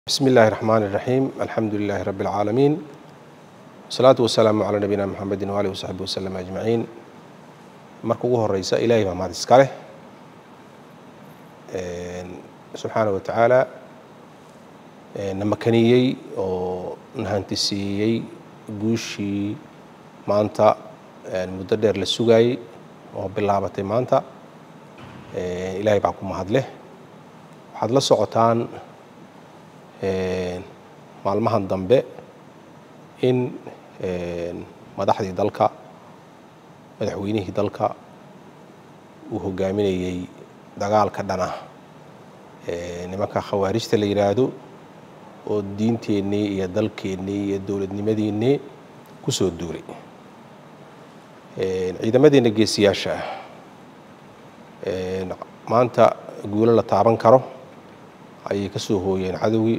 بسم الله الرحمن الرحيم الحمد لله رب العالمين والصلاة والسلام على نبينا محمد وآله وصحبه وسلم أجمعين marka ugu horeysa ilaahay baa mahad iska leh subxaana wa tacaala na makaniyey oo na hantisiiyey guushii maanta muddo dheer la sugayey oo bilaabatay maanta ilaahay baa ku mahad leh waxaad la socotaan maalmahan dambe in madaxdii dalka madaxweynihii dalka uu hogaaminayey dagaalka dhana nimanka khawaarijta la yidhaahdo oo diinteennii iyo dalkeennii iyo dowladnimadiinnii ku soo duulay ciidamadeenna geesiyaasha ah maanta guulo la taaban karo ayay ka soo hooyeen cadowgii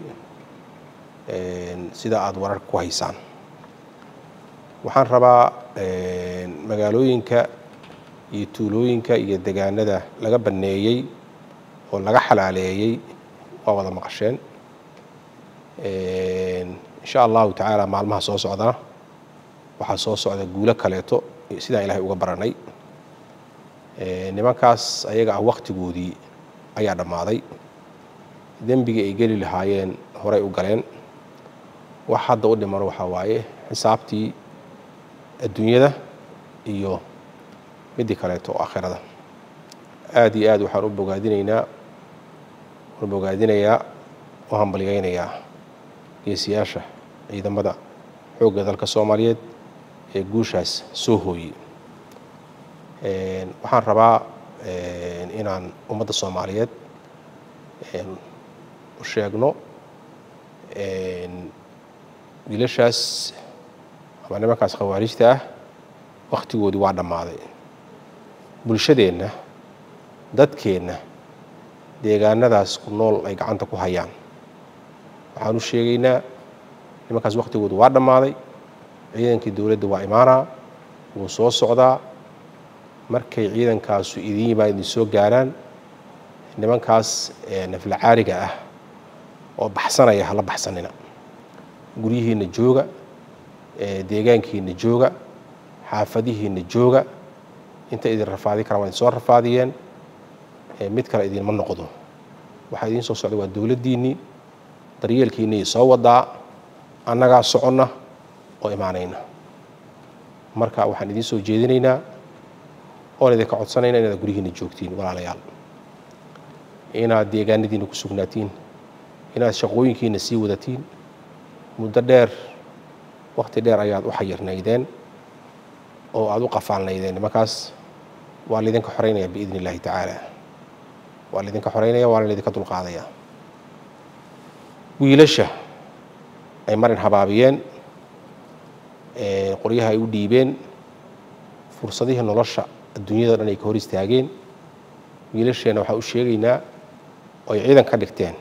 sida aada wararka ku haysaan waxaan rabaa magaalooyinka iyo tuulooyinka iyo degaanada laga banneeyey oo laga xalaaleeyey waa wada maqasheen insha allahu tacaala maalmaha soo socdana waxaa soo socda guulo kaleeto sidaan ilaahay uga baranay nimankaas ayaga ah wakhtigoodii ayaa dhammaaday dembigii ay geli lahaayeen horay u galeen wax hadda u dhiman waxaa waaye xisaabtii adduunyada iyo midii kaleeto oo aakhirada aada iyo aad waxaan u bogaadinaynaa u bogaadinayaa u hambalyaynayaa geesiyaasha ciidamada xoogga dalka soomaaliyeed ee guushaas soo hooyey waxaan rabaa inaan ummadda soomaaliyeed u sheegno wiilashaas ama nimankaas khawaarijta ah wakhtigoodii waa dhammaaday bulshadeenna dadkeenna deegaanadaas ku nool ay gacanta ku hayaan waxaan u sheegaynaa nimankaas wakhtigoodu waa dhammaaday ciidankii dowladda waa imaanaa wuu soo socdaa markay ciidankaasu idin yimaad idin soo gaaraan nimankaas nafla caariga ah oo baxsanaya hala baxsanina guryihiinna jooga deegaankiinna jooga xaafadihiinna jooga inta idin rafaadi karaan waa idin soo rafaadiyeen mid kale idinma noqdo waxaa idiin soo socda waa dowladdiinnii daryeelkiinnii soo wadaa annagaa soconna oo imaanayna marka waxaan idiin soo jeedinaynaa oon idinka codsanayna inaad guryihiinna joogtiin walaalayaal inaad deegaanadiinna ku sugnaatiin inaad shaqooyinkiinna sii wadatiin muddo dheer wakhti dheer ayaad u xayirnaydeen oo aada u qafaalnaydeen nimankaas waa laydinka xoreynaya biidn illahi tacaala waa laydinka xoreynaya waana laydinka dulqaadaya wiilasha ay marin habaabiyeen qoryaha ay u dhiibeen fursadihii nolosha adduunyada dhan ay ka hor istaageen wiilasheenna waxaa u sheegaynaa oo ay ciidan ka dhigteen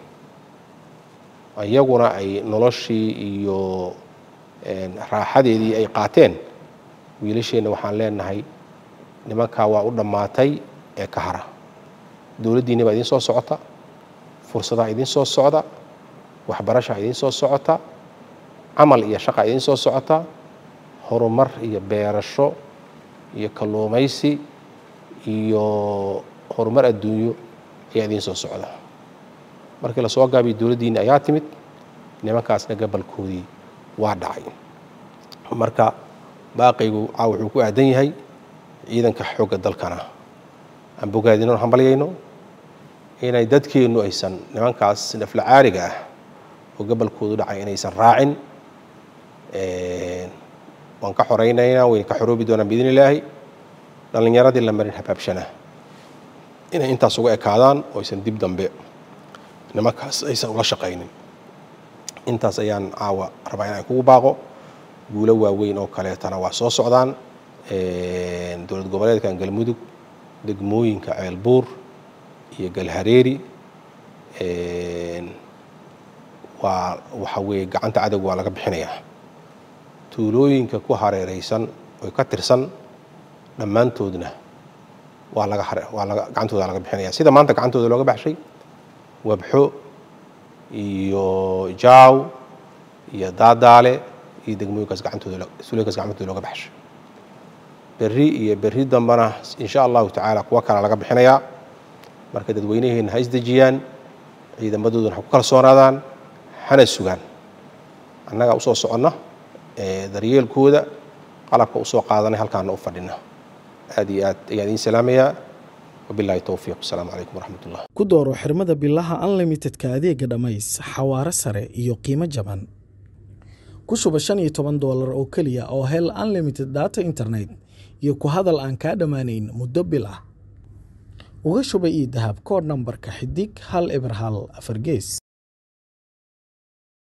iyaguna ay noloshii iyo raaxadeedii ay qaateen wiilasheenna waxaan leenahay nimankaa waa u dhammaatay ee ka hara dowladdiinni baa idiin soo socota fursadaha idiin soo socda waxbarashaa idiin soo socota camal iyo shaqa idiin soo socota horumar iyo beerasho iyo kalluumaysi iyo horumar adduunyo ayaa idiin soo socda markii lasoo gaabiyo dowladdiinni ayaa timid nimankaasna gabalkoodii waa dhacay marka baaqaygu caa wuxuu ku aadan yahay ciidanka xoogga dalkana aan bogaadino hambalyayno inay dadkeennu aysan nimankaas nafla caariga ah oo gabalkoodu dhacay inaysan raacin waan ka xoraynaynaa wayna ka xoroobi doonaan biidn illaahi dhallinyaradii la marin habaabshana inay intaas uga ekaadaan oo aysan dib dambe nimankaas aysan ula shaqaynin intaas ayaan caawa rabaa inaan kugu baaqo guulo waaweyn oo kaleetana waa soo socdaan dowlad goboleedkan galmudug degmooyinka ceelbuur iyo galhareeri waa waxa weeye gacanta cadowga waa laga bixinayaa tuulooyinka ku hareereysan oy ka tirsan dhammaantoodna waa laga waa laga gacantooda laga bixinaya sida maanta gacantooda looga baxshay wabxo iyo jaaw iyo daadaale iyo degmooyinkaas gacantooda sulooyinkaas gacantooda looga baxshay berri iyo berri dambana insha allahu tacaala kuwo kale laga bixinayaa marka dadweynaheenna ha isdejiyaan ciidamadooduna ha ku kalsoonaadaan hana sugaan annagaa usoo soconna daryeelkooda qalabka usoo qaadanay halkaana u fadhina aad iyo aad ayaan idiin salaamayaa wabilahi towfiiq asalaamu calaykum waraxmat ullah ku dooro xirmada bilaha unlimitedka adeega dhammays xawaare sare iyo qiimo jaban ku shuba shan iyo toban doolar oo keliya oo hel unlimited data internet iyo ku hadal aan kaa dhammaanayn muddo bil ah uga shuba io dahab koodh nambarka xidig hal eber hal afar gees